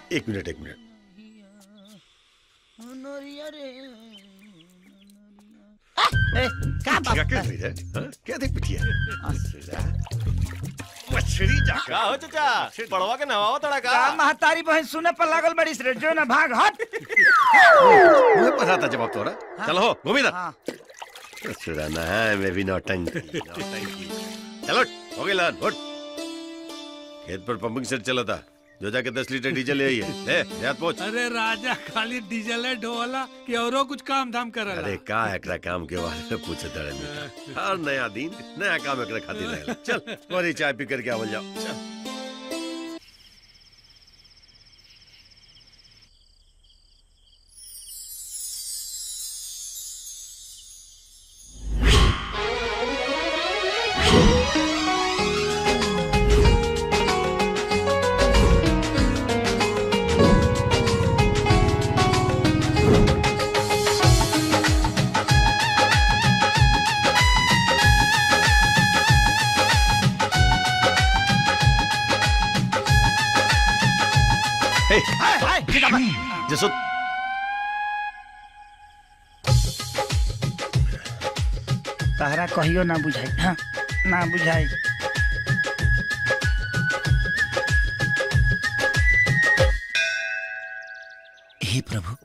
एक मिनट एक मिनट ए, क्या बात क्या क्या रही है हाँ? क्या देख बिटिया मछली जा का हो चाचा पड़वा के नवाओ तड़ा का का महतारी बहन सुने पर लागल बड़ी रे जो ना भाग हट मुझे पता था जवाब तोरा चलो हो गोविंद हाँ छुड़ाना है मैं भी नौटंकी नौटंकी चलो हो गई लान उठ खेत पर पंपिंग सेट चला था जो जाके दस लीटर डीजल ले आई है ले देहात पहुंच अरे राजा खाली डीजल है ढोला कि औरो कुछ काम धाम करला अरे का एकरा काम के बारे में पूछे तड़े मिटा हर नया दिन नया काम एकरा खातिर रहेला चल और चाय पी करके आवल जाओ चल हे हाय हाय जिंदाबाद जसो तहरा कहियो ना बुझाई हाँ ना बुझाई हे प्रभु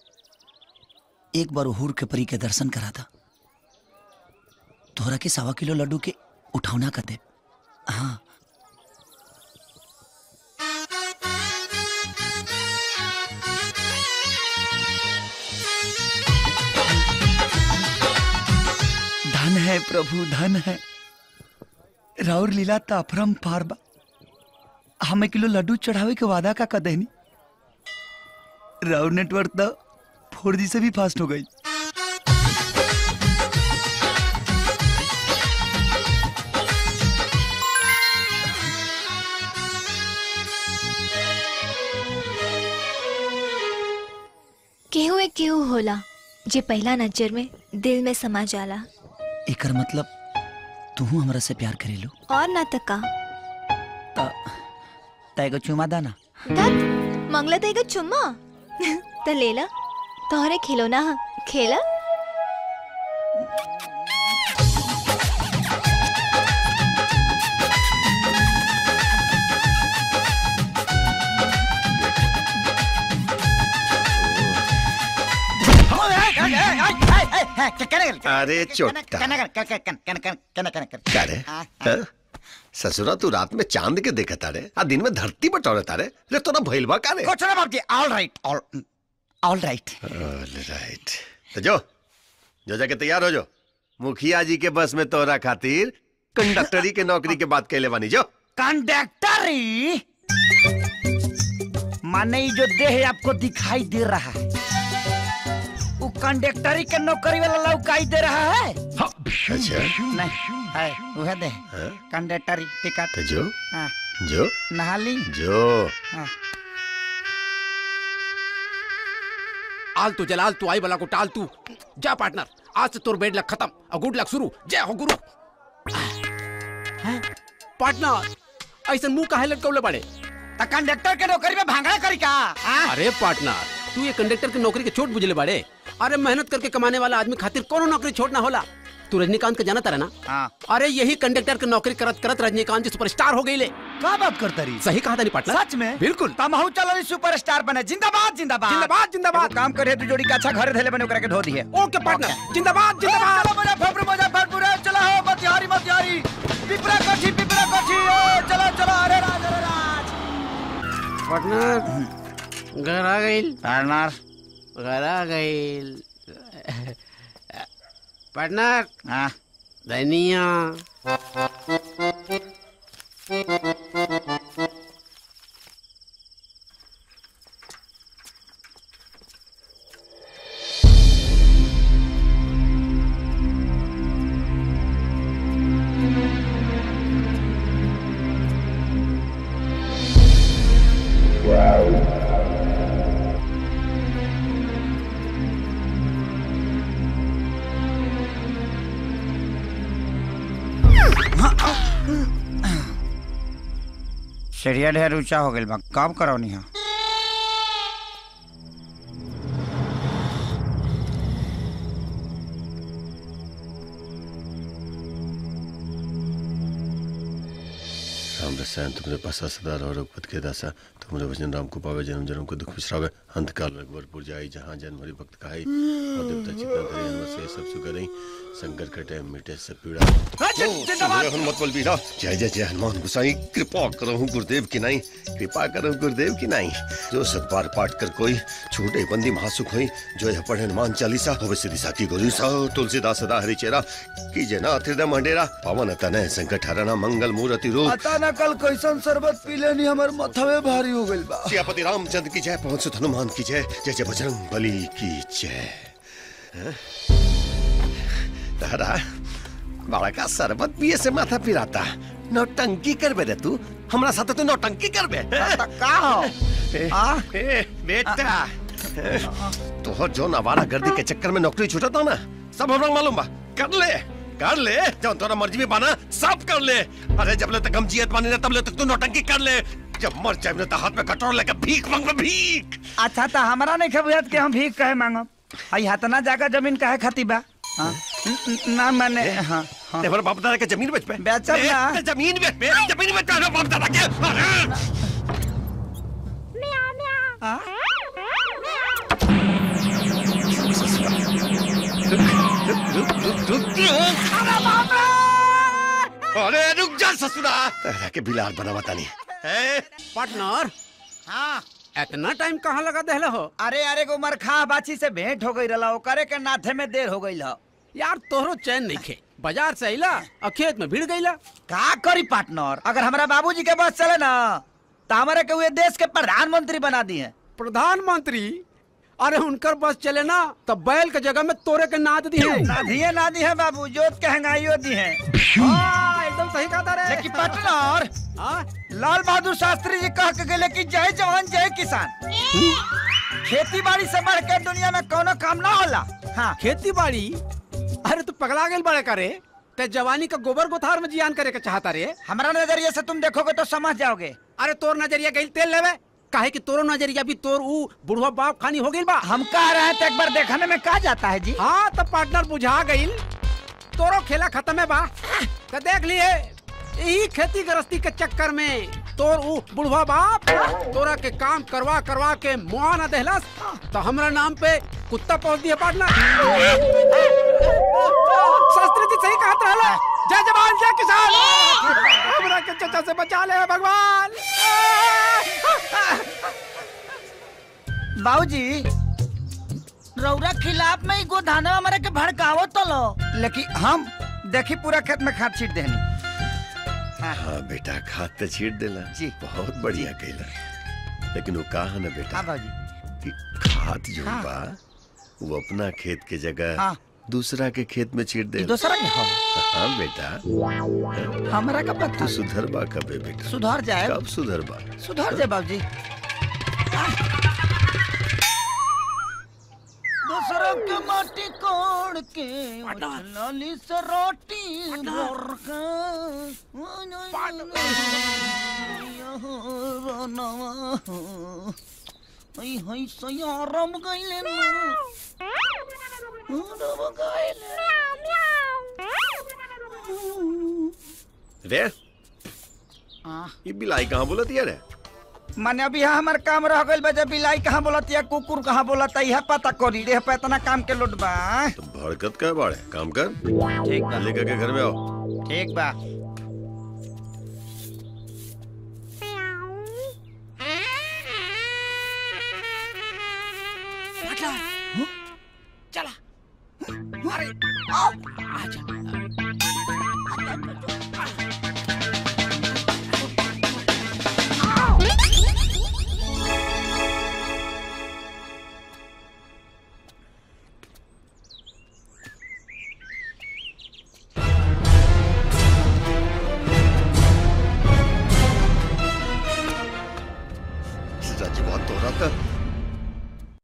एक बार हुर के परी के दर्शन करा था तोहरा के सवा किलो लड्डू के उठौना कर दे हाँ धन है प्रभु धन है राउर लीला ताफरम पारबा हमें किलो लड्डू चढ़ावे के वादा का कदेनी राउर नेटवर्क तो फोर जी से भी फास्ट हो गई केहू एक केहू होला जे पहला नजर में दिल में समा जाला एकर मतलब तू हमरा से प्यार करेलू और ना तका त तैगो चुमा दाना तत मंगला तेगा चुम्मा त लेला तोहरे खिलौना ह खेला अरे चोट्टा क्या रे हाँ? ससुरा तू रात में चांद के देखा तारे आ दिन में धरती बटोरे तारे रे तोरा भइल बा का रे कुछ ना बाप जी all right all all right all right तो जो जो जाके तैयार हो जो मुखिया जी के बस में तोरा खातिर कंडक्टरी के नौकरी के बात कहले बानी जो कंडक्टरी माने ये जो देह आपको दिखाई दे रहा है वो कंडक्टरी के नौकरी वाला लौकाई दे रहा है अच्छा नहीं है वह दे हाँ? कंडक्टरी टिकट तो जो हाँ, जो नहा ली जो हाँ। आल तू जलाल तू आई बला को टाल तू जा पार्टनर आज से तोर बेड लक खत्म और गुड लक शुरू जय हो गुरु पार्टनर ऐसा मुंह काहे लटकौले बड़े तो कंडक्टर के नौकरी में भांगड़ा करी का हाँ? अरे पार्टनर तू ये कंडक्टर की नौकरी के छोट बुझले बड़े अरे मेहनत करके कमाने वाला आदमी खातिर कोनो नौकरी छोड़ना होला तू रजनीकांत का जाना तारा ना हाँ। अरे यही कंडक्टर की नौकरी करत करत रजनीकांत जी सुपरस्टार हो गई ले का बात करता रही सही कहा था नहीं पार्टनर सच में बिल्कुल तमहू चलो सुपरस्टार बने जिंदाबाद जिंदाबाद जिंदाबाद जिंदाबाद एगो काम करे तू जोड़ी का अच्छा घर धैले बने ओकरा के धो दिए ओके पार्टनर जिंदाबाद जिंदाबाद चलो मुजफ्फरपुर मुजफ्फरपुर ए, चलो हो मतिहारी मतिहारी पिपरा कोठी पिपरा कोठी ए, चलो चलो अरे राज अरे राज पार्टनर घर आ गई पार्टनर घर आ गई पार्टनर हाँ धनिया सीढ़िया ढेर ऊंचा हो गइल बा काम करौनी है रसायन तुमरे पासा सदा रहो रघुपत के दासा तुमरे वचन राम को पावे जन्म जन्म को दुख बिसरावे अंत काल रघुवरपुर जाई जहाँ जन्म हरि भक्त कहाई और देवता चित्तन धरे हनुमत से सब सुख रही संकट कटे मिटे सब पीड़ा जिंदाबाद। हनुमत बल बीरा जय जय जय हनुमान गुसाई कृपा करो गुरुदेव की नाई कृपा करो गुरुदेव की नाई जो सतबार पाठ कर कोई छूटे बंदी महासुख होई जो यह पढ़े हनुमान चालीसा होवे सिद्धि साकी गोरी सा तुलसीदास सदा हरि चेरा कीजे ना हृदय मंडेरा पवन तनय संकट हरना मंगल मूर्ति रूप पता न कल कैसन शरबत पी लेनी हमर मथवे भारी हो गइल बा सियापति रामचंद्र की जय पवन सुत हनुमान की जय जय जय बजरंग बली की जय हैं? तारा बड़ा का शरबत पिए से माथा पिराता नौटंकी करबे रे तू हमरा साथे तू नौटंकी करबे त का हो ए, आ? ए, बेटा तोहर जो नवारा गर्दी के चक्कर में नौकरी छूटा था ना सब हमरा मालूम बा कर ले कर ले जब तोरा मर्जी में बाना सब कर ले अरे जब ले तक हम जियत बानी ना तब ले तक तू नौटंकी कर ले जब मर जाए तो हाथ में कटोर लेके भीख मांग भीख अच्छा त हमरा नहीं खबुत के हम भीख कहे मांगब आई हतना जाकर जमीन काहे खाती बा हाँ? न- न- ना मैंने हाँ हाँ ते हमारे बाप दादा के जमीन बेच पे बेचब ए, ना। ते जमीन बेच पे जमीन बेच पे हमारे बाप दादा के अरे अरे रुक जा ससुरा तेरा के बिलार बना बता नहीं है पार्टनर हाँ इतना टाइम कहाँ लगा देहले हो अरे अरे को उमर खा बाछी से भेंट हो गई रहा ओकरे के नाथे में देर हो गई यार तोहरो चैन नहीं खे बाजार से अइला और खेत में भीड़ गईला का करी पार्टनर अगर हमारा बाबूजी के बस चले ना तो हमारे के हुए देश के प्रधानमंत्री बना दिए प्रधानमंत्री अरे उनकर बस चले ना तो बैल के जगह में तोरे के नाद दी है ना दिए ना दिए बाबू जोत के हंगाइयो दी है हाँ, एकदम सही कहा था रे लेकिन पार्टनर हाँ? लाल बहादुर शास्त्री जी कह के गए कि जय जवान जय किसान खेती बाड़ी से बढ़ के दुनिया में कोनो काम ना होला हाँ खेती बाड़ी अरे तू पगला गेल बड़े करे ते जवानी का गोबर गोथार में जियान करे के चाहता रे हमारा नजरिए से तुम देखोगे तो समझ जाओगे अरे तोर नजरिया गई तेल लेवे काहे कि तोरो नजरिया भी तोर ऊ बुढ़वा बाप खानी हो गइल बा हम कह रहे हैं तो एक बार देखने में कहा जाता है जी हाँ तो पार्टनर बुझा गइल तोरो खेला खत्म है बा तो देख लिए यही खेती गृहस्थी के चक्कर में तोर ऊ बुढ़वा बाप तोरा के काम करवा करवा के मुआ न देहलस तो हमरा नाम पे कुत्ता पहुंच दिया पार्टनर शास्त्री जी सही कहत रहला जय जवान जय किसान हमरा के चचा से बचा ले भगवान बाबूजी रौरा खिलाफ में ही गोधाना हमारे के भड़कावो तो लो लेकिन हम देखी पूरा खेत में खाद छीट देनी हाँ बेटा खाद तो छीट देला जी। बहुत बढ़िया कैला लेकिन वो कहा ना बेटा हाँ बाबूजी कि खाद जो हाँ। बा वो अपना खेत के जगह हाँ। दूसरा के खेत में छीट दे दूसरा के हो हाँ बेटा हमारा का पता तू सुधर बा कबे बेटा सुधर जाए कब सुधर बा सुधर जाए बाबूजी दूसरों के माटी कोड़ के लाली से रोटी भर के हई हई सयारम गइले ना रम गइले रे आ ये बिलाई कहाँ बोलती है रे माने अभी यहाँ हमार काम रह गइल बा जब बिलाई कहाँ बोलत या कुकुर कहाँ बोलत यह पता करी रे पे इतना काम के लोट बा तो भड़कत का बाड़े काम कर ठीक बा लेकर के घर में आओ ठीक बा